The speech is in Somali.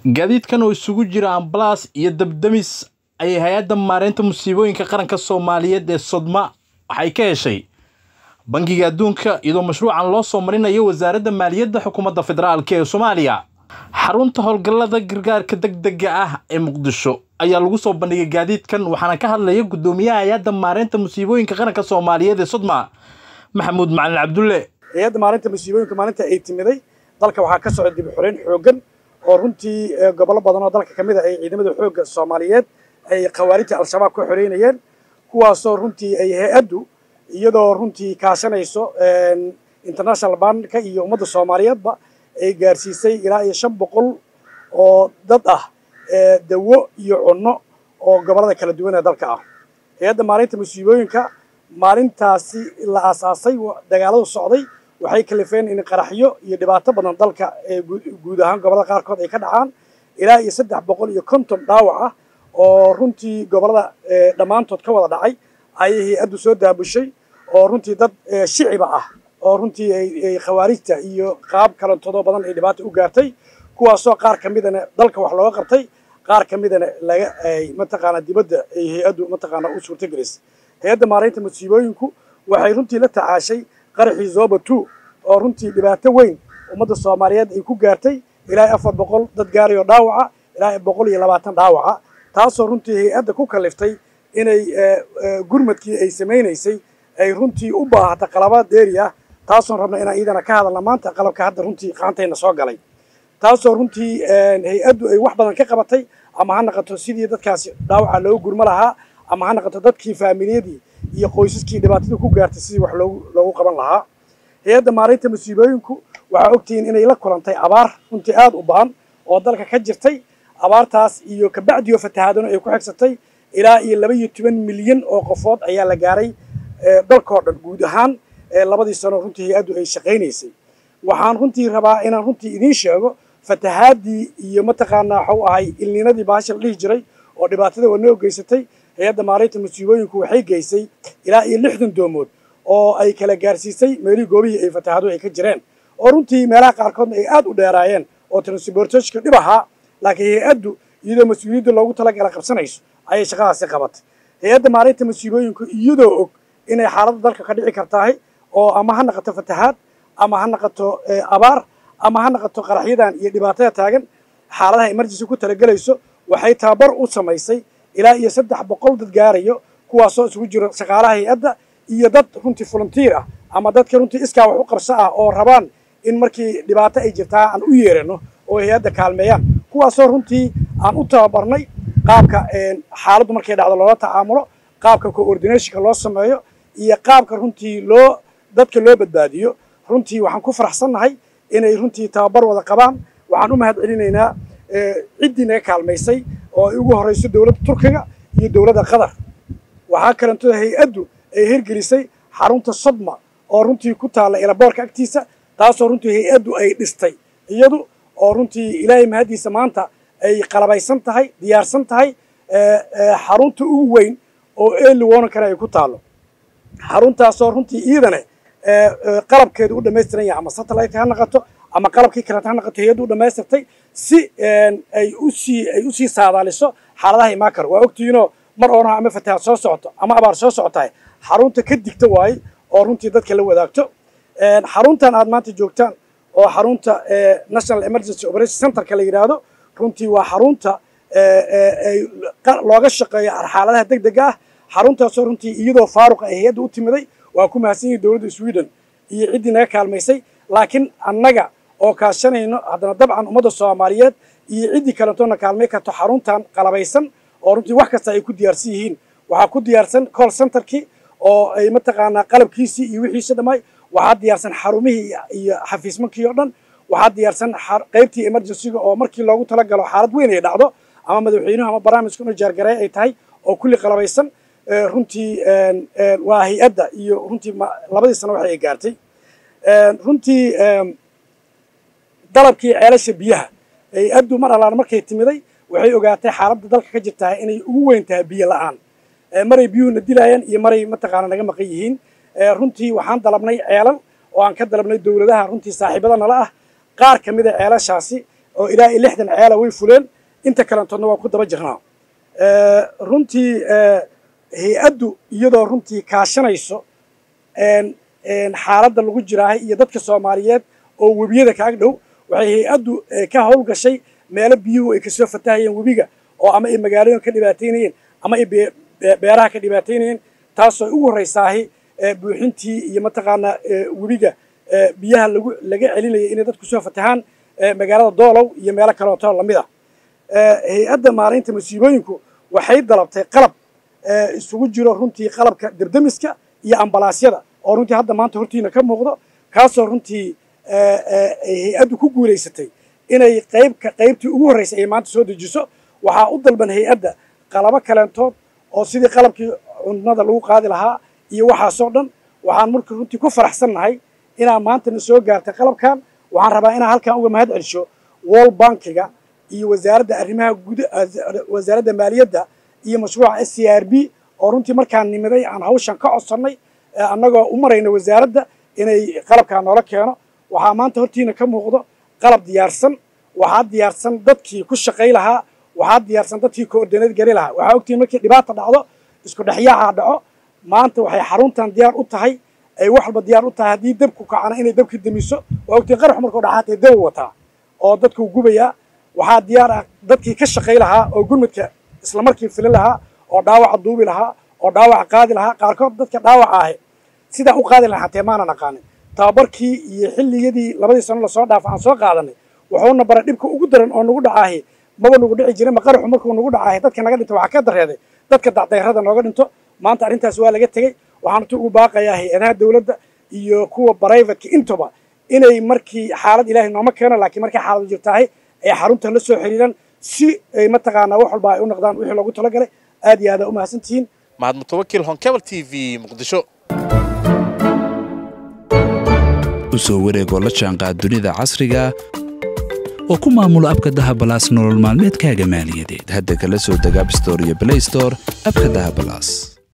gaadiidkan oo isugu jira ambalaas iyo dabdamis ayay hay-adda maareynta musiibooyinka qaranka soomaaliyeed ee sodma waxay ka heshay bangiga adduunka iyadoo mashruucan loo soo marinayo wasaaradda maaliyadda xukuumadda federaalk ee soomaaliya xarunta howlgallada gargaarka degdega ah ee muqdisho ayaa lagu soo bandhigay gaadiidkan waxaana ka hadlaya guddoomiyaha hay-adda maareynta musiibooyinka qaranka soomaaliyeed ee sodma maxamuud macalin cabdulle hay-adda maalinta musiibooyinka maalinta ay timiday dalka waxaa ka socda dib u xoreyn xooggan oo runtii gobollo badan oo dalka ka mid a ay ciidamada xoogga soomaaliyeed ay khawaarijta al-shabaab ka xoreynayeen kuwaasoo runtii ay hay-addu iyadoo runtii kaashanayso international banka iyo ummadda soomaaliyeedba ay gaarsiisay ilaa iyo shan boqol oo dad ah dawo iyo cunno oo gobollada kala duwan ee dalka ah hay-adda maalinta musiibooyinka maalintaasi la aasaasay dagaaladu socday waxay kalifeen in qaraxyo iyo dhibaato badan dalka guud ahaan gobollada qaarkood ay ka dhacaan ilaa iyo saddex boqol iyo konton dhaawac ah oo runtii gobollada dhammaantood ka wada dhacay ayay hay-addu soo daabushay oo runtii dad shiciba ah oo runtii ay khawaarijta iyo qaab kalantoodo badan ay dhibaato u gaartay kuwaasoo qaar ka midana dalka wax looga qabtay qaar ka midana laga ay mataqaanaa dibadda ay hay-addu mataqaanaa u suurtagelisay hay-adda maareynta musiibooyinku waxay runtii la tacaashay qaraxii zoba two oo runtii dhibaato weyn ummadda soomaaliyeed ay ku gaartay ilaa afar boqol dad gaarayoo dhaawaca ilaa boqol iyo labaatan dhaawaca taasoo runtii hay-adda ku kaliftay inay gurmadkii ay samaynaysay ay runtii u baahata qalabaad dheeri ah taasoon rabna inaan iidana ka hadalna maanta qalabka hadda runtii qaantayna soo galay taasoo runtii hay-addu ay wax badan ka qabatay ama ha naqato sidii dadkaasi dhaawaca loogu gurmo lahaa ama ha naqato dadkii faamiliyadii iyo qoysaskii dhibaatada ku gaartay sidii wax loogu loogu qaban lahaa hay-adda maareynta musiibooyinku waxaa ogtihiin inay la kulantay abaar runtii aada u baan oo dalka ka jirtay abaartaas iyo kabacdiyo fatahaadano ay ku xigsatay ilaa iyo laba iyo toban milyan oo qofood ayaa la gaaray dalkao dhan guud ahaan labadii sano runtii hay-addu ay shaqaynaysay waxaan runtii rabaa inaan runtii idiin sheego fatahaadii iyo mataqaanaa waxau ahay ilninadii baasha la dhihi jiray oo dhibaatada wanoo geysatay hay-adda maareynta musiibooyinku waxay geysay ilaa iyo lixdan doomood oo ay kala gaarsiisay meelihii goobihii ay fatahaadu ay ka jireen oo runtii meelaha qaarkoodna ay aada u dheeraayeen oo transportationka dhib ahaa laakiin hay-addu iyadoo mas-uuliyadda loogu talagala qabsanayso ayay shaqadaasi qabatay hay-adda maareynta musiibooyinku iyadoo og inay xaaladda dalka ka dhici kartahay oo ama ha naqato fatahaad ama ha naqato abaar ama ha naqato qaraxyadan iyo dhibaatada taagan xaaladaha emergency ku talagelayso waxay tababar u samaysay ilaa iyo saddex boqol dad gaarayo kuwaasoo isugu jiro shaqaalaha hay-adda iyo dad runtii volunteer ah ama dadka runtii iskaa wax u qabso ah oo rabaan in markii dhibaato ay jirtaa aan u yeerano oo hay-adda kaalmeeyaan kuwaasoo runtii aan u tababarnay qaabka xaaladdu markay dhacdo loola tacaamulo qaabka coordinationka loo sameeyo iyo qaabka runtii loo dadka loo badbaadiyo runtii waxaan ku faraxsannahay inay runtii tababar wada qabaan waxaan u mahad celinaynaa ciddii naga kaalmaysay oo ay ugu horrayso dowladda turkiga iyo dowladda qatar waxaa kalentoo hay-addu ay hirgelisay xarunta sodma oo runtii ku taalla elaboorka agtiisa taasoo runtii hay-addu ay dhistay iyadu oo runtii ilaahay mahaddiisa maanta ay qalabaysan tahay diyaarsan tahay xarunta ugu weyn oo eeli wonankana ay ku taallo xaruntaasoo runtii iidane qalabkeedu u dhamaystiran yahay ama satellite ha naqato ama qalabkii kaleeta ha naqato hay-addu u dhamaystirtay si ay usii ay usii saadaaliso xaaladaha imaan karo waa ogtihiinoo mar oonaha ama fatahaad soo socoto ama abaar soo socotahay xarunta ka digta waaye oo runtii dadka la wadaagto xaruntan aad maanta joogtaan oo xarunta national emergency operation centerka la yidhaahdo runtii waa xarunta looga shaqeeyo xaaladaha deg dega ah xaruntaasoo runtii iyadoo faaruqa ay hay-adda u timiday waa ku mahadsan yihin dowladda sweden iyo ciddii naga kaalmaysay laakiin annaga oo kaashanayno haddana dabcan ummadda soomaaliyeed iyo ciddii kaletoona kaalmay karto xaruntan qalabaysan oo runtii wax kasta ay ku diyaarsan yihiin waxaa ku diyaarsan call centerkii oo ay mataqaanaa qalabkiisii iyo wixiisi dhamay waxaa diyaarsan xarumihii iyo xafiismankii oo dhan waxaa diyaarsan qaybtii emergencyga oo markii loogu talagalo xaalad weyn ay dhacdo ama madaxweynuhu ama barnaamijka inu jaargareey ay tahay oo kulli qalabaysan runtii waa hay-adda iyo runtii labadii sano waxa ay gaartay runtii dalabkii ceelasha biyaha hay-addu mar allaan markay timiday waxay ogaatay xaaladda dalka ka jirtaa inay ugu weyn tahay biyo la-aan maray biyuhuna dilaayaan iyo maray mataqaana naga maqan yihiin runtii waxaan dalabnay ceelal oo aan ka dalabnay dowladaha runtii saaxiibada nala ah qaar ka mid a ceelashaasi oo ilaa iyo lixdan ceela way fuleen inta kalantoodna waa ku daba jirnaa runtii hay-addu iyadoo runtii kaashanayso xaaladda lagu jiraahay iyo dadka soomaaliyeed oo webiyada kaag dhow waxay hay-addu ka howlgashay meelo biyuhu ay kasoo fatahayeen webiga oo ama ay magaalooyin ka dhibaataynayeen ama ay beeraha ka dhibaataynayeen taasoo ugu horraysaahi buuxintii iyo mataqaanaa webiga biyaha lagu laga celinayay inay dadku soo fatahaan magaalada doolow iyo meelo kaleoto lamid ah hay-adda maaraynta masiibooyinku waxay dalabtay qalab isugu jiro runtii qalabka debdemiska iyo ambalaasyada oo runtii hadda maanta hortiina ka muuqdo kaasoo runtii hay-addu ku guulaysatay inay qaybka qaybtii ugu horraysay ay maanta soo dejiso waxaa u dalban hay-adda qalabo kaleentood oo sidii qalabkii cunada lagu qaadi lahaa iyo waxaasoo dhan waxaan marka runtii ku faraxsannahay inaa maantana soo gaartay qalabkan waxaan rabaa inaan halkan uga mahad celsho wall bankiga iyo wasaaradda arrimaha guud wasaaradda maaliyadda iyo mashruuca s c r b oo runtii markaan nimiday aan hawshan ka codsannay annagoo u marayna wasaaradda inay qalabkaa noola keeno waxaa maanta hortiina ka muuqdo qalab diyaarsan waxaa diyaarsan dadkii ku shaqay lahaa waxaa diyaarsan dadkii koordineed gari lahaa waxaa ogtihiin markii dhibaata dhacdo isku dhexyaaca dhaco maanta waxay xaruntan diyaar u tahay ay wax walba diyaar u tahay haddii dabku kacana inay dabki damiso waa ogtihiin qarax markuu dhacaatay dab wataa oo dadkuu gubayaa waxaa diyaar ah dadkii ka shaqay lahaa oo gurmadka isla markii filin lahaa oo dhaawaca duubi lahaa oo dhaawaca qaadi lahaa qaarkood dadka dhaawaca ahi sidaa u qaadi lahaa hatee maanan aqaanin tababarkii iyo xilligiyadii labadii sano lasoo dhaafa aan soo qaadanay wuxuuna baray dhibka ugu daran oo nagu dhacaahi maba nagu dhici jirin ma qaraxu markuu nagu dhacaahi dadka naga dhinto waxaa ka dareeday dadka dacdayrada nooga dhinto maanta arrintaas waa laga tegey waxaan tu ugu baaqayaa hay-adaha dowladda iyo kuwa brivateka intuba inay markii xaalad ilaahay nooma keeno laakiin markay xaaladu jirtaahay ay xarunta la soo xiriiraan si ay mataqaanaa wax walba ay u noqdaan wixii loogu talagalay aad iyo aada u mahadsantihiin mahad mutawakil honkebel t v muqdisho u soo wareegoo la jaanqaad dunida casriga oo ku maamulo abka dahabalaas nolol maalmeedkaaga maaliyadeed hadda kala soo deg abstore iyo blaystore abka dahabalaas